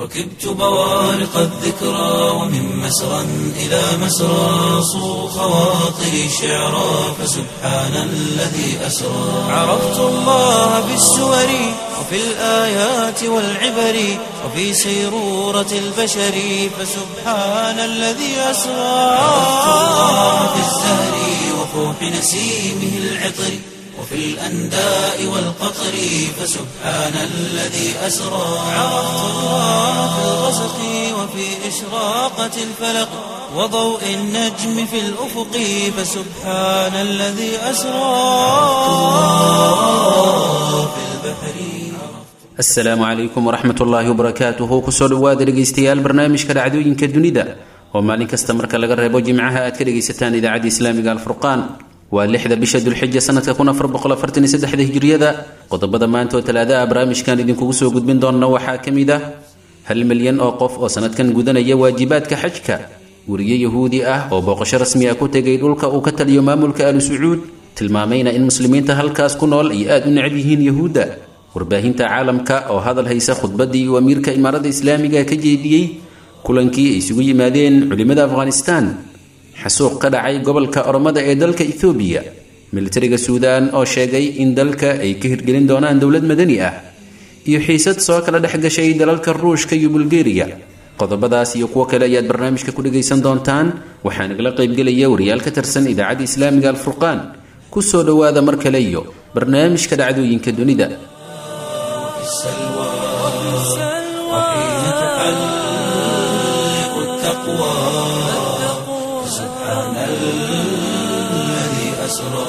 ركبت بوارق الذكرى ومن مسرى إلى مسرى صو خواطري شعرا فسبحان الذي أسرى عرفت الله بالسور وفي الآيات والعبر وفي سيرورة البشر فسبحان الذي أسرى عرفت الله بالزهر وفوح نسيمه العطر وفي الأنداء والقطر فسبحان الذي أسرى عرفت الله في الغسق وفي إشراقة الفلق وضوء النجم في الأفق فسبحان الذي أسرى في البحر asalaamu calaykum waraxmat ullaahi wabarakaatuhu kusoo dhawaada dhegaystayaal barnaamijka dhacdooyinka dunida oo maalin kasta marka laga reebo jimcaha aad ka dhegaysataan idaacadda islaamiga alfurqaan waa lixda bisha dulxija sanadka kun afar boqol afartan iyo saddexda hijriyada qodobada maanta oo talaadaha barnaamijkan idinkugu soo gudbin doona waxaa ka mid ah hal milyan oo qof oo sanadkan gudanaya waajibaadka xajka weriye yahuudi ah oo booqasho rasmi ah ku tegay dhulka uu ka taliyo maamulka alu sacuud tilmaamayna in muslimiinta halkaas ku nool ay aada u necab yihiin yahuudda warbaahinta caalamka oo hadal haysa khudbaddii uu amiirka imaarada islaamiga ka jeediyey kulankii ay isugu yimaadeen culimmada afghanistan xasuuq ka dhacay gobolka oromada ee dalka ethoobiya militariga suudaan oo sheegay in dalka ay ka hirgelin doonaan dowlad madani ah iyo xiisad soo kala dhex gashay dalalka ruushka iyo bulgeriya qodobadaas iyo kuwo kale ayaad barnaamijka ku dhagaysan doontaan waxaa nagala qaybgelaya wariyaal ka tirsan idaacadda islaamiga alfurqaan kusoo dhowaada mar kale iyo barnaamijka dhacdooyinka dunida السلوى وحين تحلق التقوى سبحان الذي أسرى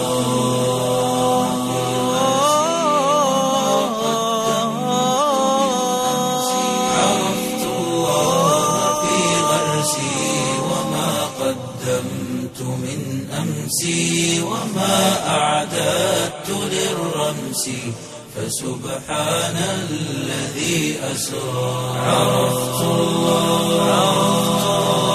عرفت الله في غرسي وما قدمت من أمسي وما أعددت للرمس فسبحان الذي أسرى عرفت الله عرفت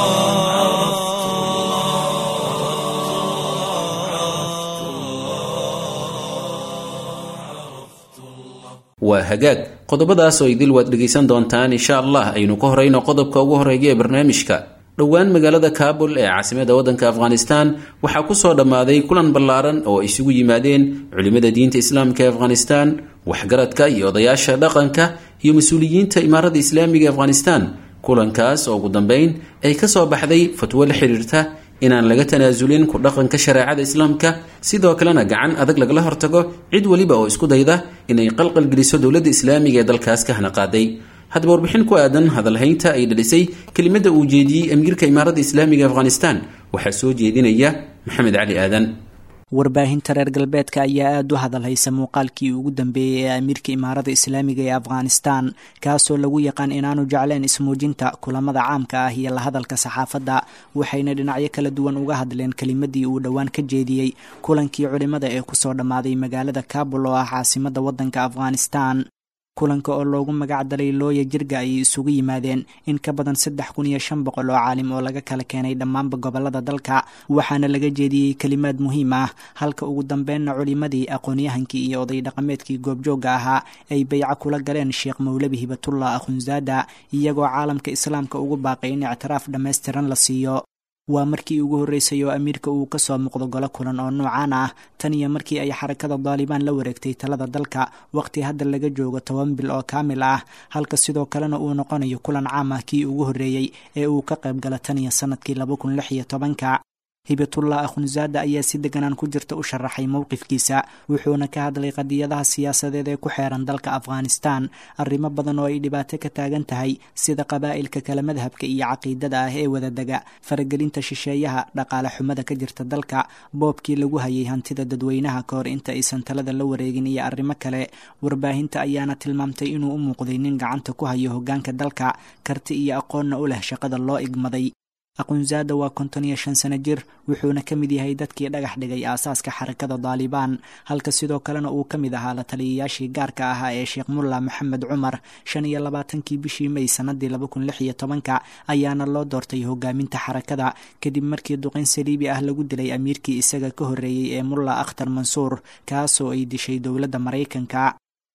waa hagaag qodobadaas oo idil waad dhegaysan doontaan insha allah aynu ka horeyno qodobka ugu horeeya ee barnaamijka dhowaan magaalada kaabul ee caasimada waddanka afghanistan waxaa kusoo dhammaaday kulan ballaaran oo ay isugu yimaadeen culimmada diinta islaamka ee afghanistan waxgaradka iyo odayaasha dhaqanka iyo mas-uuliyiinta imaarada islaamiga ee afghanistan kulankaas oo ugu dambeyn ay kasoo baxday fatwo la xiriirta inaan laga tanaasulin ku dhaqanka shareecada islaamka sidoo kalena gacan adag lagala hortago cid weliba oo isku dayda inay qalqalgeliso dowladda islaamiga ee dalkaas ka hana qaaday haddaba warbixin ku aadan hadalhaynta ay dhalisay kelimada uu jeediyey amiirka imaaradda islaamiga afghanistan waxaa soo jeedinaya maxamed cali aadan warbaahinta reer galbeedka ayaa aada u hadalhaysa muuqaalkii ugu dambeeyey ee amiirka imaarada islaamiga ee afghanistan kaasoo lagu yaqaan inaanu jecleen ismuujinta kulamada caamka ah iyo la hadalka saxaafadda waxayna dhinacyo kala duwan uga hadleen kelimadii uu dhowaan ka jeediyey kulankii culimmada ee kusoo dhammaaday magaalada kabul oo ah caasimada waddanka afghanistan kulanka oo loogu magac dalay looya jirga ayay isugu yimaadeen in ka badan saddex kun iyo shan boqol oo caalim oo laga kala keenay dhammaanba gobolada dalka waxaana laga jeediyey kelimaad muhiim ah halka ugu dambeynna culimadii aqoonyahankii iyo oday dhaqameedkii goobjoogga ahaa ay bayco kula galeen sheekh mowlabi hibatullah akhunzaada iyagoo caalamka islaamka ugu baaqay in ictiraaf dhammaystiran la siiyo waa markii ugu horreysay oo amiirka uu ka soo muuqdo golo kulan oo noocaan ah tan iyo markii ay xarakada daalibaan la wareegtay talada dalka waqti hadda laga joogo toban bil oo kaamil ah halka sidoo kalena uu noqonayo kulan caam ah kii ugu horreeyey ee uu ka qayb gala tan iyo sanadkii laba kun lix iyo tobanka hibatullah akhunzaada ayaa si deganaan ku jirta u sharaxay mowqifkiisa wuxuuna ka hadlay qadiyadaha siyaasadeed ee ku xeeran dalka afghanistan arrimo badan oo ay dhibaato ka taagan tahay sida qabaa'ilka kala madhabka iyo caqiidada ah ee wadadega faragelinta shisheeyaha dhaqaale xumada ka jirta dalka boobkii lagu hayay hantida dadweynaha ka hor inta aysan talada la wareegin iyo arrimo kale warbaahinta ayaana tilmaamtay inuu u muuqday nin gacanta ku hayo hoggaanka dalka karti iyo aqoonna u leh shaqada loo igmaday aqunzaada waa konton iyo shan sano jir wuxuuna ka mid yahay dadkii dhagax dhigay aasaaska xarakada daalibaan halka sidoo kalena uu ka mid ahaa la taliyayaashii gaarka ahaa ee sheekh mulla maxamed cumar shan iyo labaatankii bishii may sanadii laba kun lix iyo tobanka ayaana loo doortay hogaaminta xarakada kadib markii duqeyn saliibi ah lagu dilay amiirkii isaga ka horreeyey ee mulla akhtar mansuur kaasoo ay dishay dowladda maraykanka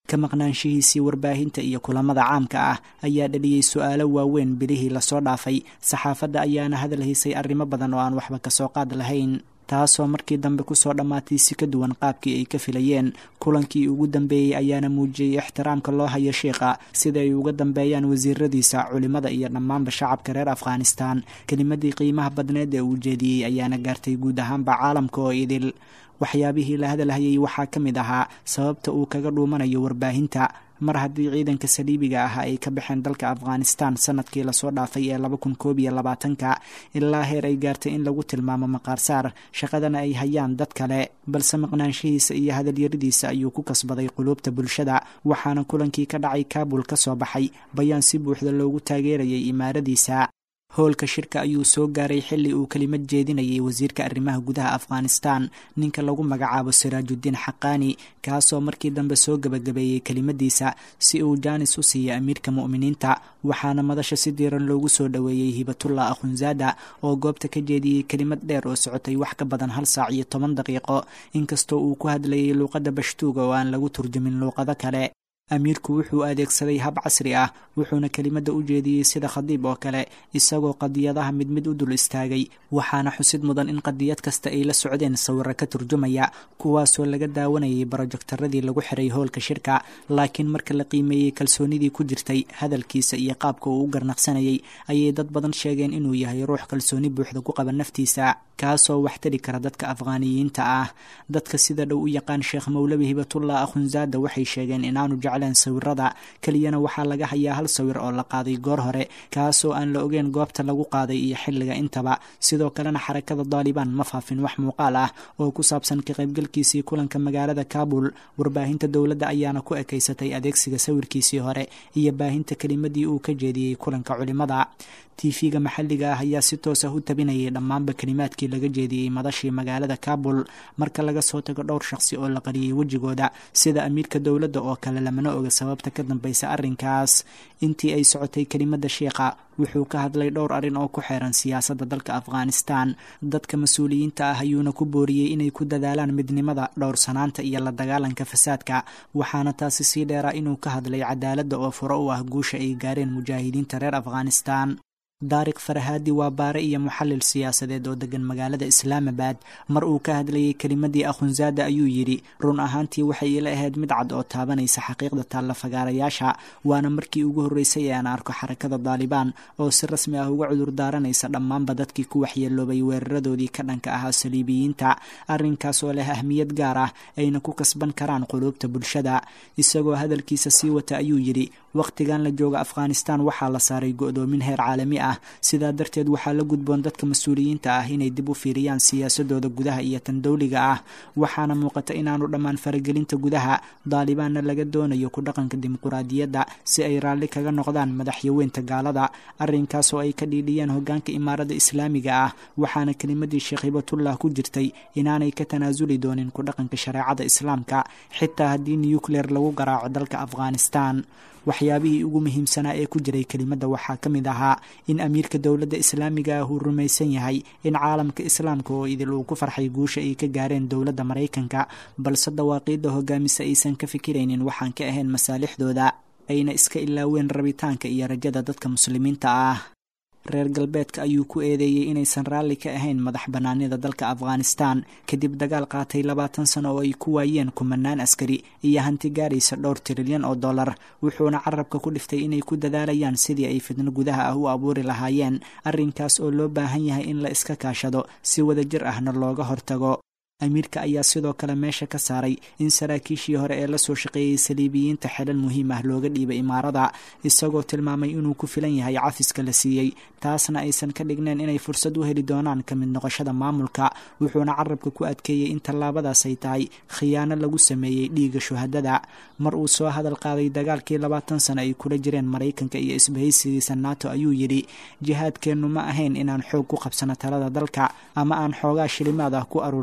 ka maqnaanshihiisii warbaahinta iyo kulamada caamka ah ayaa dhaliyey su-aalo waaweyn bilihii lasoo dhaafay saxaafadda ayaana hadal haysay arrimo badan oo aan waxba kasoo qaad lahayn taasoo markii dambe kusoo dhammaatay si ka duwan qaabkii ay ka filayeen kulankii ugu dambeeyey ayaana muujiyey ixtiraamka loo hayo sheikha sida ay uga dambeeyaan wasiiradiisa culimada iyo dhammaanba shacabka reer afghanistan kelimadii qiimaha badneed ee uu jeediyey ayaana gaartay guud ahaanba caalamka oo idil waxyaabihii la hadalhayay waxaa ka mid ahaa sababta uu kaga dhuumanayo warbaahinta mar haddii ciidanka saliibiga ah ay ka baxeen dalka afghanistan sanadkii lasoo dhaafay ee laba kun koob iyo labaatanka ilaa heer ay gaartay in lagu tilmaamo maqaarsaar shaqadana ay hayaan dad kale balse maqnaanshihiisa iyo hadalyaradiisa ayuu ku kasbaday quluubta bulshada waxaana kulankii ka dhacay kaabul ka soo baxay bayaan si buuxda loogu taageerayay imaaradiisa howlka shirka ayuu soo gaaray xilli uu kelimad jeedinayay wasiirka arrimaha gudaha afghanistan ninka lagu magacaabo siraajudiin xaqaani kaasoo markii dambe soo gebagabeeyey kelimadiisa si uu jaanis u siiya amiirka mu'miniinta waxaana madasha si diiran loogu soo dhoweeyey hibatullah akhunzaada oo goobta ka jeediyey kelimad dheer oo socotay wax ka badan hal saac iyo toban daqiiqo inkastoo uu ku hadlayay luuqadda bashtuuga oo aan lagu turjumin luuqado kale amiirku wuxuu adeegsaday hab casri ah wuxuuna kelimadda u jeediyey sida khadiib oo kale isagoo qadiyadaha mid mid u dul istaagay waxaana xusid mudan in qadiyad kasta ay la socdeen sawiro ka turjumaya kuwaasoo laga daawanayay barojektaradii lagu xiray howlka shirka laakiin marka la qiimeeyey kalsoonidii ku jirtay hadalkiisa iyo qaabka uu u garnaqsanayay ayay dad badan sheegeen inuu yahay ruux kalsooni buuxda ku qaba naftiisa kaasoo wax tari kara dadka afghaaniyiinta ah dadka sida dhow u yaqaan sheekh mowlabi hibatullah akhunzaada waxay sheegeen inaanu jecleen sawirada keliyana waxaa laga hayaa hal sawir oo la qaaday goor hore kaasoo aan la ogeyn goobta lagu qaaday iyo xilliga intaba sidoo kalena xarakada daalibaan ma faafin wax muuqaal ah oo ku saabsan ka qaybgalkiisii kulanka magaalada kaabul warbaahinta dowladda ayaana ku ekaysatay adeegsiga sawirkiisii hore iyo baahinta kelimadii uu ka jeediyey kulanka culimada tv-ga maxalliga ah ayaa si toos ah u tabinayay dhammaanba kelimaadkii laga jeediyey madashii magaalada kaabul marka laga soo tago dhowr shaqsi oo la qariyey wejigooda sida amiirka dowladda oo kale lamana oga sababta ka dambaysa arrinkaas intii ay socotay kelimada sheikha wuxuu ka hadlay dhowr arrin oo ku xeeran siyaasadda dalka afghanistan dadka mas-uuliyiinta ah ayuuna ku booriyey inay ku dadaalaan midnimada dhowrsanaanta iyo la dagaalanka fasaadka waxaana taasi sii dheeraa inuu ka hadlay cadaaladda oo furo u ah guusha ay gaareen mujaahidiinta reer afghanistan daariq farhaadi waa baare iyo muxallil siyaasadeed oo degan magaalada islaamabad mar uu ka hadlayay kelimadii akhunzaada ayuu yidhi run ahaantii waxay ila ahayd mid cad oo taabanaysa xaqiiqda taalla fagaarayaasha waana markii ugu horreysay ee aan arko xarakada daalibaan oo si rasmi ah uga cudur daaranaysa dhammaanba dadkii ku waxyeeloobay weeraradoodii ka dhanka ahaa saliibiyiinta arrinkaas oo leh ahmiyad gaar ah ayna ku kasban karaan quluubta bulshada isagoo hadalkiisa sii wata ayuu yidhi wakhtigan la jooga afghanistan waxaa la saaray go-doomin heer caalami ah sidaa darteed waxaa la gudboon dadka mas-uuliyiinta ah inay dib u fiiriyaan siyaasadooda gudaha iyo tan dowliga ah waxaana muuqata inaanu dhammaan faragelinta gudaha daalibaanna laga doonayo ku dhaqanka dimuquraadiyadda si ay raalli kaga noqdaan madaxyaweynta gaalada arrinkaas oo ay ka dhiidhiyeen hogaanka imaarada islaamiga ah waxaana kelimadii sheekh hibatullah ku jirtay inaanay ka tanaasuli doonin ku dhaqanka shareecada islaamka xitaa haddii nucleer lagu garaaco dalka afghanistan waxyaabihii ugu muhiimsanaa ee ku jiray kelimadda waxaa ka mid ahaa in amiirka dowladda islaamiga ah uu rumaysan yahay in caalamka islaamka oo idil uu ku farxay guusha ay ka gaareen dowladda maraykanka balse dawaaqiidda hogaamisa aysan ka fikiraynin waxaan ka ahayn masaalixdooda ayna iska ilaaween rabitaanka iyo rajada dadka muslimiinta ah reer galbeedka ayuu ku eedeeyey inaysan raalli ka ahayn madax bannaanida dalka afghanistan kadib dagaal qaatay labaatan sano oo ay ku waayeen kumanaan askari iyo hanti gaaraysa dhowr tirilyan oo dollar wuxuuna carabka ku dhiftay inay ku dadaalayaan sidii ay fidno gudaha ah u abuuri lahaayeen arrinkaas oo loo baahan yahay in la iska kaashado si wadajir ahna looga hortago amiirka ayaa sidoo kale meesha ka saaray in saraakiishii hore ee lasoo shaqeeyey saliibiyiinta xelal muhiim ah looga dhiibay imaarada isagoo tilmaamay inuu ku filan yahay cafiska la siiyey taasna aysan ka dhigneen inay fursad u heli doonaan ka mid noqoshada maamulka wuxuuna carabka ku adkeeyey in tallaabadaas ay tahay khiyaano lagu sameeyey dhiiga shuhadada mar uu soo hadal qaaday dagaalkii labaatan sano ay kula jireen maraykanka iyo isbahaysigiisa nato ayuu yidhi jihaadkeennu ma ahayn inaan xoog ku qabsano talada dalka ama aan xoogaa shilimaad ah ku aruursano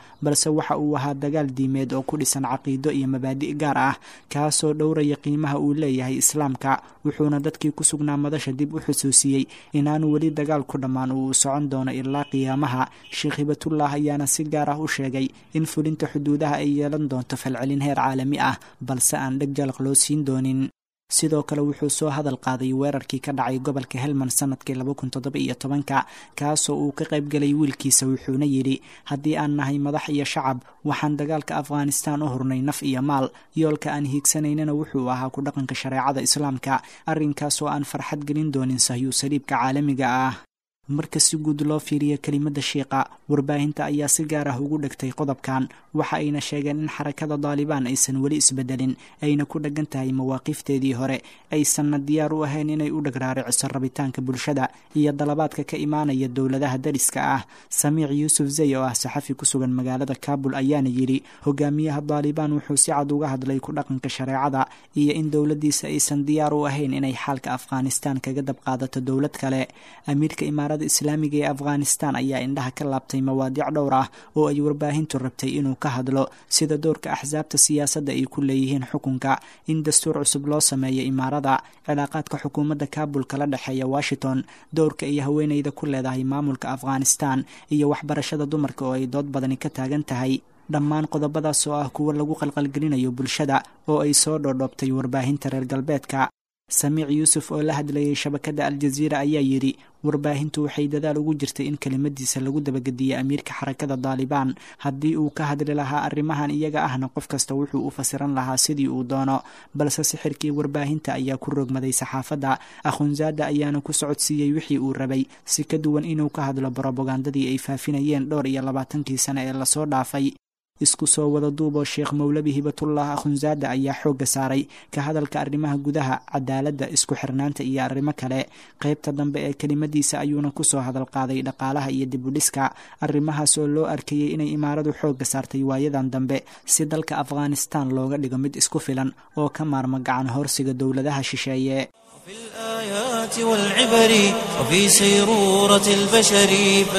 balse waxa uu ahaa dagaal diimeed oo ku dhisan caqiido iyo mabaadi' gaar ah kaasoo dhowraya qiimaha uu leeyahay islaamka wuxuuna dadkii ku sugnaa madasha dib u xusuusiyey inaanu weli dagaal ku dhammaan uu socon doono ilaa qiyaamaha sheekh hibatullah ayaana si gaar ah u sheegay in fulinta xuduudaha ay yeelan doonto falcelin heer caalami ah balse aan dheg jalaq loo siin doonin sidoo kale wuxuu soo hadal qaaday weerarkii ka dhacay gobolka helmand sanadkii laba kun toddoba iyo tobanka kaasoo uu ka qayb galay wiilkiisa wuxuuna yidhi haddii aan nahay madax iyo shacab waxaan dagaalka afghanistan u hurnay naf iyo maal yoolka aan hiigsanaynana wuxuu ahaa ku dhaqanka shareecada islaamka arrinkaasoo aan farxad gelin doonin sahyu saliibka caalamiga ah marka si guud loo fiiriyo kelimada shiiqa warbaahinta ayaa si gaar ah ugu dhegtay qodobkan waxa ayna sheegeen in xarakada daalibaan aysan weli isbedelin ayna ku dheggan tahay mawaaqifteedii hore aysanna diyaar u ahayn inay u dhagraariciso rabitaanka bulshada iyo dalabaadka ka imaanaya dowladaha dariska ah samiic yuusuf zey oo ah saxafi ku sugan magaalada kaabul ayaana yidhi hogaamiyaha daalibaan wuxuu si cad uga hadlay ku dhaqanka shareecada iyo in dowladdiisa aysan diyaar u ahayn inay xaalka afghanistan kaga dab qaadato dowlad kale amiirka imaarada islaamiga ee afghanistan ayaa indhaha ka laabtay mawaadiic dhowr ah oo ay warbaahintu rabtay inuu ka hadlo sida doorka axsaabta siyaasadda ay ku leeyihiin xukunka in dastuur cusub loo sameeyo imaarada cilaaqaadka xukuumadda kaabul kala dhexeeya washington doorka ay haweeneyda ku leedahay maamulka afghanistan iyo waxbarashada dumarka oo ay dood badani ka taagan tahay dhammaan qodobadaas oo ah kuwo lagu qalqalgelinayo bulshada oo ay soo dhoodhoobtay warbaahinta reer galbeedka samiic yuusuf oo la hadlayay shabakadda aljaziira ayaa yidhi warbaahintu waxay dadaal ugu jirtay in kelimadiisa lagu dabagediyo amiirka xarakada daalibaan haddii uu ka hadli lahaa arrimahan iyaga ahna qof kasta wuxuu u fasiran lahaa sidii uu doono balse sixirkii warbaahinta ayaa ku rogmaday saxaafadda akhunzaada ayaana ku socodsiiyey wixii uu rabay si ka duwan inuu ka hadlo brobagandadii ay faafinayeen dhowr iyo labaatankii sane ee lasoo dhaafay isku soo wada duuboo sheekh mowlabi hibatullah akhunzaada ayaa xoogga saaray ka hadalka arrimaha gudaha cadaaladda isku xirnaanta iyo arrimo kale qaybta dambe ee kelimadiisa ayuuna kusoo hadal qaaday dhaqaalaha iyo dibudhiska arrimahaas oo loo arkayey inay imaaradu xoogga saartay waayadan dambe si dalka afghanistan looga dhigo mid isku filan oo ka maarma gacan horsiga dowladaha shisheeye في الآيات والعبر وفي سيرورة البشر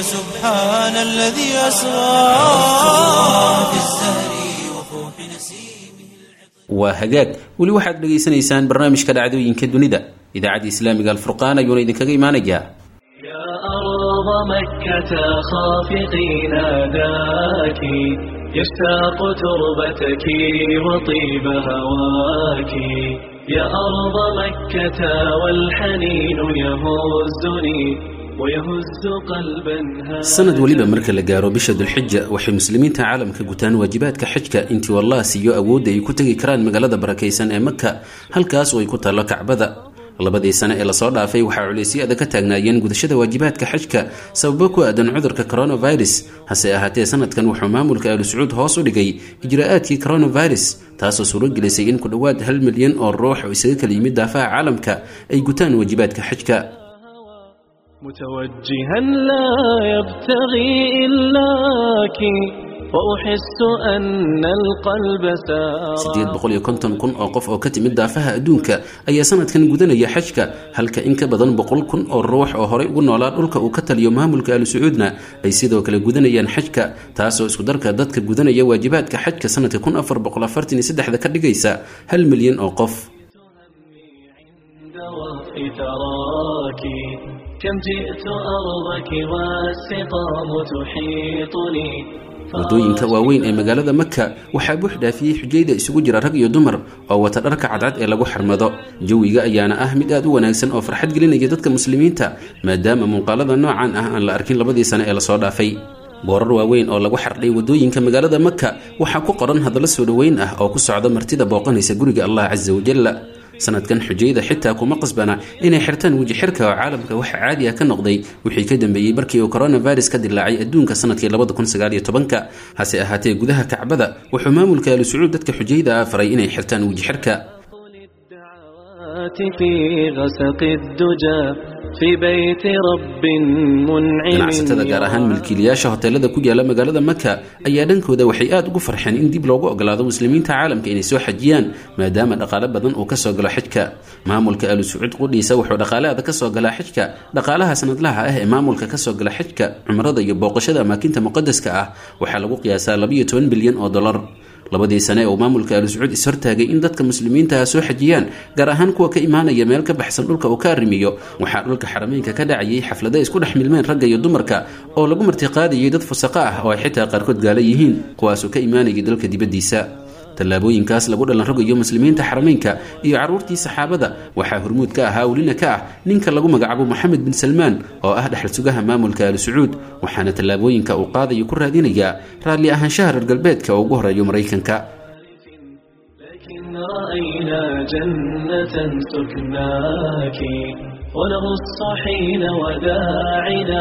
فسبحان الذي أسرى في الزهر وفوح نسيمه waa hagaag weli waxaad dhegaysanaysaan barnaamijka dhacdooyinka dunida idaacadda islaamiga alfurqaan ayuuna idinkaga imaanayaa يا أرض مكة خافقي ناداك يشتاق تربتك وطيب هواك يا أرض مكة والحنين يهزني ويهز قلبا sanad weliba marka la gaaro bisha dulxija waxay muslimiinta caalamka gutaan waajibaadka xajka intii wallah siiyo awoodda ay ku tegi karaan magaalada barakaysan ee maka halkaas oo ay ku taallo kacbada labadii sane ee lasoo dhaafay waxaa culaysyada ka taagnaayeen gudashada waajibaadka xajka sababo ku aadan cudurka coronavirus hase ahaatee sanadkan wuxuu maamulka aalu sacuud hoos u dhigay ijraa'aadkii coronavirus taasoo suuro gelisay in ku dhowaad hal milyan oo ruux oo isaga kala yimid daafaha caalamka ay gutaan waajibaadka xajka متوجها لا يبتغي إلاك وأحس أن القلب سار sideed boqol iyo konton kun oo qof oo ka timid daafaha adduunka ayaa sanadkan gudanaya xajka halka in ka badan boqol kun oo ruux oo horey ugu noolaa dhulka uu ka taliyo maamulka aalu sacuudna ay sidoo kale gudanayaan xajka taasoo isku darka dadka gudanaya waajibaadka xajka sanadka kun afar boqol afartan iyo saddexda ka dhigaysa hal milyan oo qof دوافي تراك كم جئت أرضك والسقام تحيطني waddooyinka waaweyn ee magaalada maka waxaa buux dhaafiyey xujayda isugu jira rag iyo dumar oo wata dharka cadcad ee lagu xarmado jawiga ayaana ah mid aad u wanaagsan oo farxad gelinaya dadka muslimiinta maadaama muuqaalada noocan ah aan la arkin labadii sane ee lasoo dhaafay boorar waaweyn oo lagu xardhay waddooyinka magaalada maka waxaa ku qoran hadallo soo dhoweyn ah oo ku socda martida booqanaysa guriga allah casa wajalla sanadkan xujayda xitaa kuma qasbana inay xirtaan weji xirka oo caalamka waxa caadi ah ka noqday wixii ka dambeeyey markii uu coronavirus ka dilaacay adduunka sanadkii labada kun sagaal iyo tobanka hase ahaatee gudaha kacbada wuxuu maamulka aalu sacuud dadka xujayda ah faray inay xirtaan weji xirka الدعوات في غسق الدجى في بيت رب منعم ganacsatada gaar ahaan milkiilayaasha hoteelada ku yaala magaalada maka ayaa dhankooda waxay aada ugu farxeen in dib loogu ogolaado muslimiinta caalamka inay soo xajiyaan maadaama dhaqaale badan uu kasoo galo xijka maamulka alu sacuud qudhiisa wuxuu dhaqaaleada kasoo galaa xijka dhaqaalaha sanadlaha ah ee maamulka kasoo gala xijka cumrada iyo booqashada amaakinta muqadaska ah waxaa lagu qiyaasaa labayo toban bilyan oo dolar labadii sane ee uu maamulka alu sacuud ishortaagay in dadka muslimiinta ah soo xajiyaan gaar ahaan kuwa ka imaanaya meel ka baxsan dhulka uu ka arrimiyo waxaa dhulka xarameynka ka dhacayay xaflada isku dhex milmeen ragga iyo dumarka oo lagu martiqaadayay dad fusaqo ah oo ay xitaa qaarkood gaala yihiin kuwaasoo ka imaanayay dalka dibaddiisa tallaabooyinkaas lagu dhalan rogayo muslimiinta xarameynka iyo carruurtii saxaabada waxaa hormuud ka ahaa welina ka ah ninka lagu magacaabo moxamed bin salmaan oo ah dhexal sugaha maamulka alu sacuud waxaana tallaabooyinka uu qaadayo ku raadinayaa raalli ahaanshaha reer galbeedka oo ugu horeeyo maraykanka لكن رأينا جنة سكناك ونغص حين وداعنا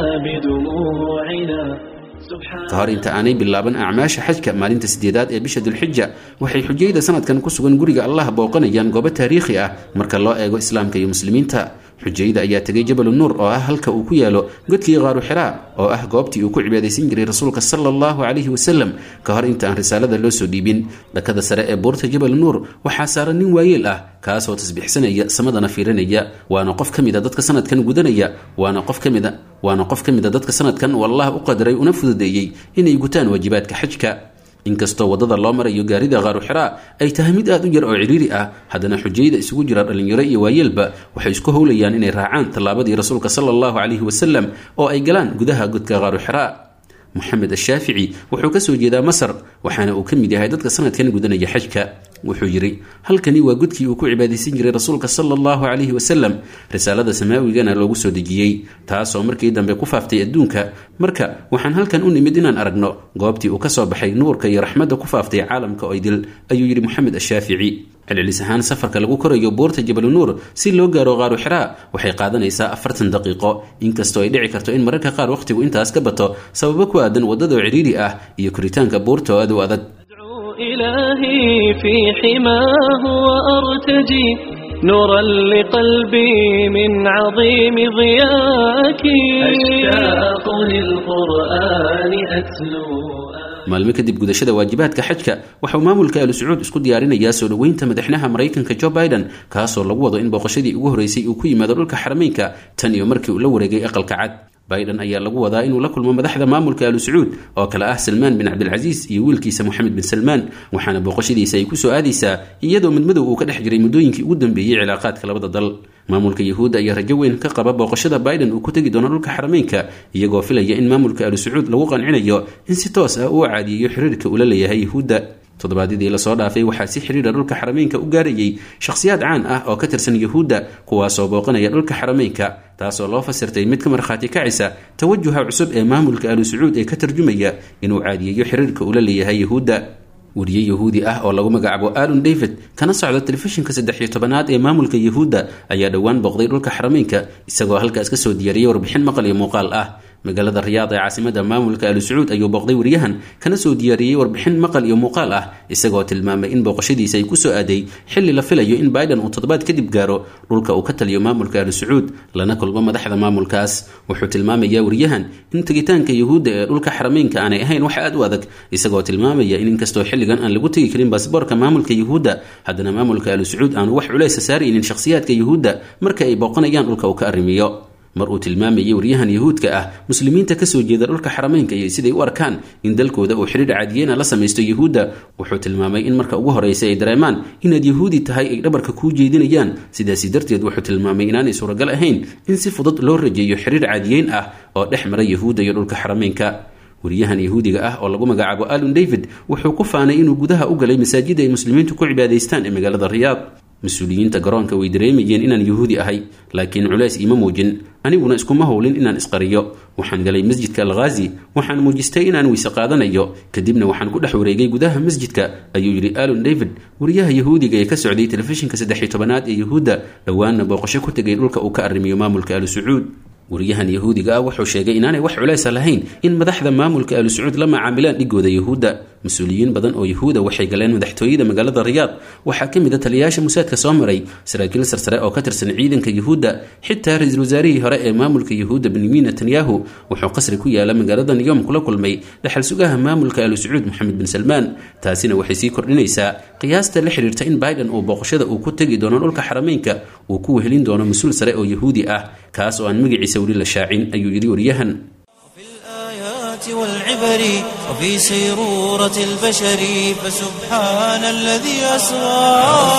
بدموعنا سبحان ka hor inta aanay bilaaban acmaasha xajka maalinta sideedaad ee bisha dulxija waxay xujayda sanadkan ku sugan guriga allah booqanayaan goobo taariikhi ah marka loo eego islaamka iyo muslimiinta xujayda ayaa tegay jabalu nuur oo ah halka uu ku yaalo godkii qaaru xiraa oo ah goobtii uu ku cibaadaysan jiray rasuulka sala allahu calayhi wasalam ka hor inta aan risaalada loo soo dhiibin dhakada sare ee buurta jabal nuur waxaa saaran nin waayeel ah kaasoo tasbiixsanaya samadana fiirinaya waana qof ka mida dadka sanadkan gudanaya waana qof ka mida waana qof ka mida dadka sanadkan uu allah u qadaray una fududeeyey inay gutaan waajibaadka xajka inkastoo waddada loo marayo gaarida qaaru xiraa ay tahay mid aad u yar oo cidhiiri ah haddana xujayda isugu jira dhallinyaro iyo waayeelba waxay isku howlayaan inay raacaan tallaabadii rasuulka sala allahu calayhi wasalam oo ay galaan gudaha godka qaaru xiraa moxamed ashaafici wuxuu ka soo jeedaa masar waxaana uu ka mid yahay dadka sanadkan gudanaya xajka wuxuu yidhi halkani waa godkii uu ku cibaadaysan jiray rasuulka sala allahu calayhi wasalam risaalada samaawigana loogu soo dejiyey taasoo markii dambe ku faaftay adduunka marka waxaan halkan u nimid inaan aragno goobtii uu ka soo baxay nuurka iyo raxmadda ku faaftay caalamka oo idil ayuu yidhi moxamed ashaafici celcelis ahaan safarka lagu korayo buurta jabalu nuur si loo gaaro qaaru xiraa waxay qaadanaysaa afartan daqiiqo inkastoo ay dhici karto in mararka qaar wakhtigu intaas ka bato sababo ku aadan waddadoo cidhiiri ah iyo koritaanka buurta oo aad u adag أدعو إلهي في حماه وأرتجي نورا لقلبي من عظيم ضياك أشتاق للقرآن أتلو maalmo kadib gudashada waajibaadka xajka waxauu maamulka alu sacuud isku diyaarinayaa soo dhoweynta madaxnaha maraykanka jo biden kaasoo lagu wado in booqashadii ugu horreysay uu ku yimaado dhulka xarameynka tan iyo markii uu la wareegay aqalka cad biden ayaa lagu wadaa inuu la kulmo madaxda maamulka alu sacuud oo kale ah salmaan bin cabdilcasiis iyo wiilkiisa moxamed bin salmaan waxaana booqashadiisa ay kusoo aadaysaa iyadoo midmadow uu ka dhex jiray muddooyinkii ugu dambeeyey cilaaqaadka labada dal maamulka yahuudda ayaa rajo weyn ka qaba booqashada biden uu ku tegi doono dhulka xarameynka iyagoo filaya in maamulka alu sacuud lagu qancinayo in si toos ah uu caadiyeeyo xiriirka uu la leeyahay yahuudda toddobaadyadii lasoo dhaafay waxaa si xidhiidha dhulka xarameynka u gaarayay shakhsiyaad caan ah oo ka tirsan yahuudda kuwaasoo booqanaya dhulka xarameynka taasoo loo fasirtay mid ka markhaati kacisa tawajuha cusub ee maamulka alu sacuud ee ka tarjumaya inuu caadiyeeyo xiriirka uu la leeyahay yahuudda wariye yahuudi ah oo lagu magacaabo alon david kana socda telefishinka saddex iyo tobanaad ee maamulka yahuudda ayaa dhowaan booqday dhulka xarameynka isagoo halkaas ka soo diyaariyey warbixin maqal iyo muuqaal ah magaalada riyaad ee caasimada maamulka alu sacuud ayuu booqday wariyahan kana soo diyaariyey warbixin maqal iyo muuqaal ah isagoo tilmaamay in booqashadiisa ay kusoo aaday xilli la filayo in biden uu toddobaad kadib gaaro dhulka uu ka taliyo maamulka alu sacuud lana kulmo madaxda maamulkaas wuxuu tilmaamayaa wariyahan in tegitaanka yahuudda ee dhulka xarameynka aanay ahayn wax aad u adag isagoo tilmaamaya in inkastoo xilligan aan lagu tegi karin baasboorka maamulka yahuudda haddana maamulka alu sacuud aanu wax culeysa saaraynin shakhsiyaadka yahuudda marka ay booqanayaan dhulka uu ka arrimiyo mar uu tilmaamayay waryahan yahuudka ah muslimiinta kasoo jeeda dhulka xarameynka iyo siday u arkaan in dalkooda uu xidhiidh caadiyeyna la samaysto yahuudda wuxuu tilmaamay in marka ugu horreysa ay dareemaan inaad yahuudi tahay ay dhabarka kuu jeedinayaan sidaasi darteed wuxuu tilmaamay inaanay suuragal ahayn in si fudud loo rajeeyo xidhiidh caadiyeyn ah oo dhex mara yahuudda iyo dhulka xarameynka wariyahan yahuudiga ah oo lagu magacaabo alon david wuxuu ku faanay inuu gudaha u galay masaajida ay muslimiintu ku cibaadaystaan ee magaalada riyaad mas-uuliyiinta garoonka way dareemayeen inaan yahuudi ahay laakiin culays iima muujin aniguna iskuma howlin inaan isqariyo waxaan galay masjidka alkhaazi waxaan muujistay inaan weyse qaadanayo kadibna waxaan ku dhex wareegay gudaha masjidka ayuu yidhi alon david wariyaha yahuudiga ee ka socday telefishinka saddex-iyo tobanaad ee yahuudda dhowaanna booqasho ku tegay dhulka uu ka arrimiyo maamulka alu sacuud wariyahan yahuudiga ah wuxuu sheegay inaanay wax culaysa lahayn in madaxda maamulka alu sacuud la macaamilaan dhigooda yahuudda mas-uuliyiin badan oo yahuuda waxay galeen madaxtooyada magaalada riyaad waxaa ka mid a taliyayaasha musaadka soo maray saraakiil sarsare oo ka tirsan ciidanka yahuudda xitaa ra-iisul wasaarihii hore ee maamulka yahuudda benyamin netanyahu wuxuu qasri ku yaala magaalada niyom kula kulmay dhaxal sugaha maamulka alu sacuud moxamed bin salmaan taasina waxay sii kordhinaysaa qiyaasta la xidhiirta in biden uu booqashada uu ku tegi doono dhulka xarameynka uu ku wehelin doono mas-uul sare oo yahuudi ah kaas oo aan magaciisa weli la shaacin ayuu yidhi waryahan الآيات والعبر وفي سيرورة البشر فسبحان الذي أسرى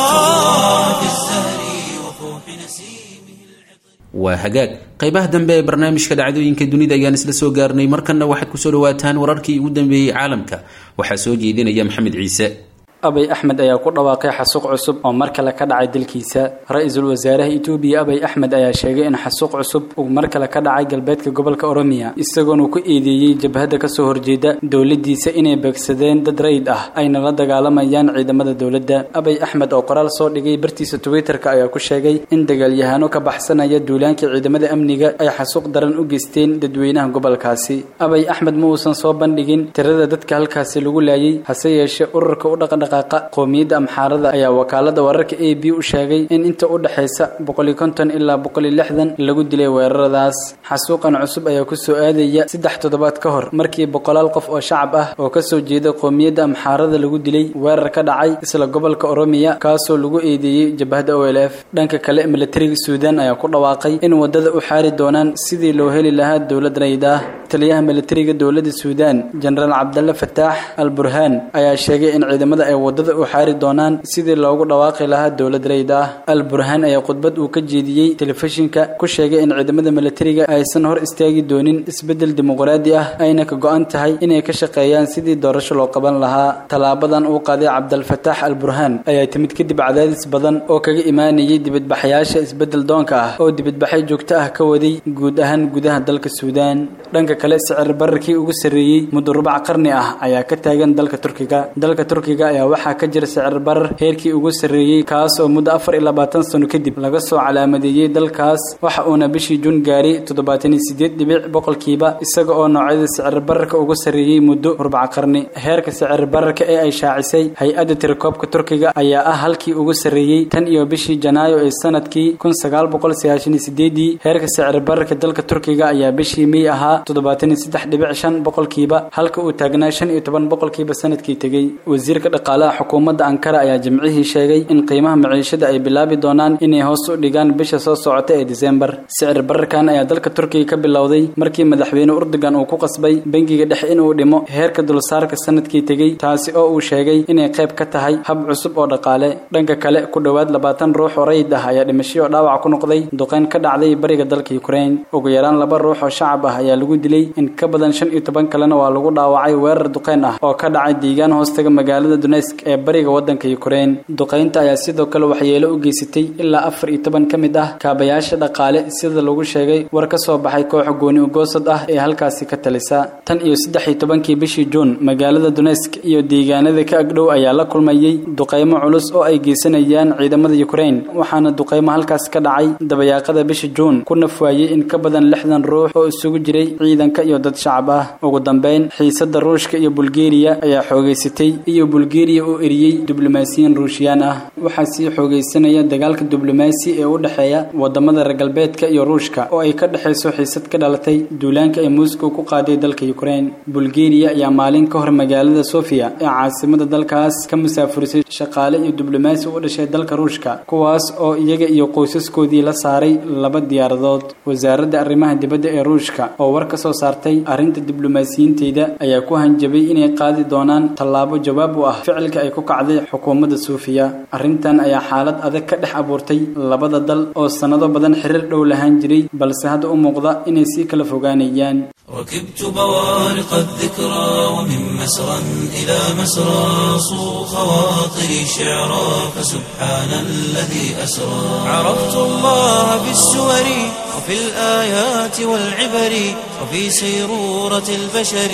في الزهر وفوح نسيمه waa hagaag qaybaha dambe ee barnaamijka dhacdooyinka dunida ayaan isla soo gaarnay markanna waxaad kusoo dhawaataan wararkii ugu dambeeyey caalamka waxaa soo jeedinaya maxamed ciise abay axmed ayaa ku dhawaaqay xasuuq cusub oo mar kale ka dhacay dalkiisa ra-iisul wasaaraha itoobiya abay axmed ayaa sheegay in xasuuq cusub uu mar kale ka dhacay galbeedka gobolka oromiya isagoona ku eedeeyey jabhadda kasoo horjeeda dowladiisa inay beegsadeen dad rayid ah ayna la dagaalamayaan ciidamada dowladda abay axmed oo qoraal soo dhigay bartiisa twitterka ayaa ku sheegay in dagaalyahano ka baxsanaya duulaankii ciidamada amniga ay xasuuq daran u geysteen dadweynaha gobolkaasi abay axmed ma uusan soo bandhigin tirada dadka halkaasi lagu laayay hase yeeshee ururka u dhaqandhaq qowmiyadda amxaarada ayaa wakaalada wararka a b u sheegay in inta u dhexaysa boqoli konton ilaa boqoli lixdan lagu dilay weeraradaas xasuuqan cusub ayaa kusoo aadaya saddex toddobaad ka hor markii boqolaal qof oo shacab ah oo kasoo jeeda qowmiyadda amxaarada lagu dilay weerar ka dhacay isla gobolka oromiya kaasoo lagu eedeeyey jabhadda o l f dhanka kale milatariga suudan ayaa ku dhawaaqay in wadada u xaari doonaan sidii loo heli lahaa dowlad rayd ah taliyaha milatariga dowladda suudan jenaraal cabdalle fataax al burhaan ayaa sheegay in ciidamada ay wadada u xaari doonaan sidii loogu dhawaaqi lahaa dowlad rayd ah al burhaan ayaa khudbad uu ka jeediyey telefishinka ku sheegay in ciidamada milatariga aysan hor istaagi doonin isbeddel dimuqraadi ah ayna ka go-an tahay inay ka shaqeeyaan sidii doorasho loo qaban lahaa tallaabadan uu qaaday cabdalfataax al burhaan ayaa timid kadib cadaadis badan oo kaga imaanayay dibadbaxayaasha isbeddel doonka ah oo dibadbaxyo joogto ah ka waday guud ahaan gudaha dalka suudaan dhanka kale sicir bararkii ugu sarreeyey muddo rubac qarni ah ayaa ka taagan dalka turkiga dalka turkiga ayaa waxaa ka jira sicir barar heerkii ugu sarreeyey kaas oo muddo afar iyo labaatan sano kadib laga soo calaamadeeyey dalkaas waxa uuna bishii juun gaaray toddobaatan iyo sideed dhibic boqolkiiba isaga oo noocyada sicir bararka ugu sarreeyey muddo rubac qarni heerka sicir bararka ee ay shaacisay hay-adda tirakoobka turkiga ayaa ah halkii ugu sarreeyey tan iyo bishii janaayo ee sanadkii kun sagaal boqol sagaashan iyo sideedii heerka sicir bararka dalka turkiga ayaa bishii mey ahaa toddobaatan iyo saddex dhibic shan boqolkiiba halka uu taagnaa shan iyo toban boqolkiiba sanadkii tegey wasiirka dhaqaalaha xukuumadda ankara ayaa jimcihii sheegay in qiimaha maciishada ay bilaabi doonaan inay hoos u dhigaan bisha soo socota ee disembar sicir bararkan ayaa dalka turkiga ka bilowday markii madaxweyne urdugan uu ku qasbay bangiga dhexe inuu dhimo heerka dulsaarka sanadkii tegey taasi oo uu sheegay inay qayb ka tahay hab cusub oo dhaqaale dhanka kale ku dhowaad labaatan ruux oo rayid ah ayaa dhimasho oo dhaawac ku noqday duqeyn ka dhacday bariga dalka ukraine ugu yaraan laba ruux oo shacab ah ayaa lagu dilay in ka badan shan iyo toban kalena waa lagu dhaawacay weerar duqeyn ah oo ka dhacay deegaan hoostaga magaalada dunesk ee bariga wadanka ukraine duqeynta ayaa sidoo kale waxyeelo u geysatay ilaa afar iyo toban ka mid ah kaabayaasha dhaqaale sida lagu sheegay war ka soo baxay kooxa gooni ugoosad ah ee halkaasi ka talisa tan iyo saddex iyo tobankii bishii juun magaalada dunesk iyo deegaanada ka agdhow ayaa la kulmayey duqeymo culus oo ay geysanayaan ciidamada ukraine waxaana duqeymo halkaas ka dhacay dabayaaqada bisha juun ku nafwaayey in ka badan lixdan ruux oo isugu jiray ciidanka iyo dad shacab ah ugu dambeyn xiisada ruushka iyo bulgeriya ayaa xoogeysatay iyo bulgeriya oo eriyey diblomaasiyiin ruushiyaan ah waxaa sii xoogeysanaya dagaalka diblomaasi ee u dhexeeya wadamada reer galbeedka iyo ruushka oo ay ka dhexayso xiisad ka dhalatay duulaanka ay moscow ku qaaday dalka ukraine bulgeriya ayaa maalin ka hor magaalada sofia ee caasimada dalkaas ka musaafurisay shaqaale iyo diblomaasi u dhashay dalka ruushka kuwaas oo iyaga iyo qoysaskoodii la saaray laba diyaaradood wasaaradda arrimaha dibadda ee ruushka oo war ka soo saartay arrinta diblomaasiyiinteyda ayaa ku hanjabay inay qaadi doonaan tallaabo jawaab u ah ficilka ay ku kacday xukuumadda suufiya arrintan ayaa xaalad adag ka dhex abuurtay labada dal oo sannado badan xiriir dhow lahaan jiray balse hadda u muuqda inay sii kala fogaanayaan ركبت بوارق الذكرى ومن مسرى إلى مسرى صو خواطري شعرا فسبحان الذي أسرى عرفت الله في السور وفي الآيات والعبر وفي سيرورة البشر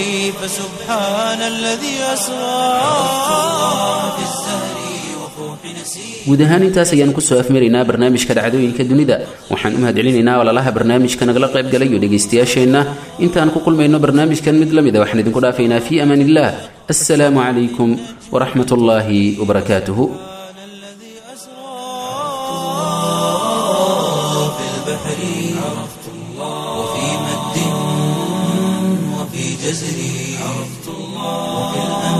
فسبحان الذي أسرى عرفت الله في الزهر وفوح نسير guud ahaan intaas ayaan kusoo afmaraynaa barnaamijka dhacdooyinka dunida waxaan u mahadcelinaynaa walalaha barnaamijka nagala qaybgalayo dhegaystayaasheenna intaan ku kulmayno barnaamijkan mid la mid a waxaan idinku dhaafaynaa fii amaan illah assalaamu calaykum waraxmat ullaahi wabarakaatuhu في البحر عرفت الله وفي مد وفي جزر عرفت الله وفي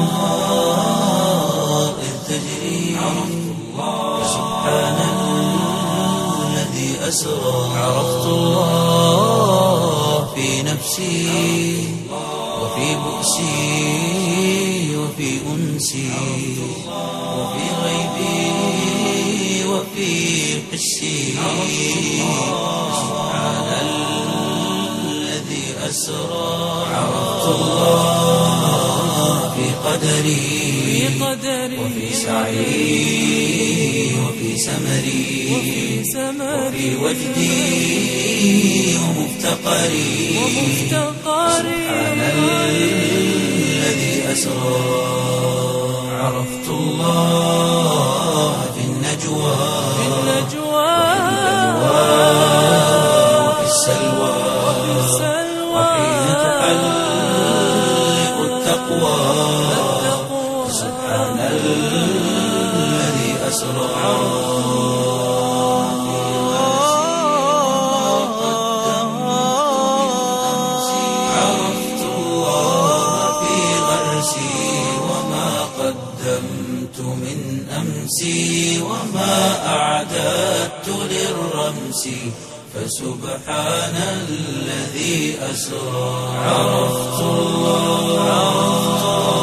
الأنهار إذ تجري عرفت الله سبحان الذي أسرى عرفت الله في نفسي وفي بؤسي وفي أنسي وفي غيبي وفي حسي سبحان الذي أسرى عرفت الله في قدري وفي سعي وفي سمري وفي وجدي ومفتقري سبحان الذي أسرى عرفت الله في النجوى وفي السلوى وحين تحلق التقوى سبحان الذي أسرى عرفت الله في غرسي وما قدمت من أمسي وما أعددت للرمس فسبحان الذي أسرى عرفت الله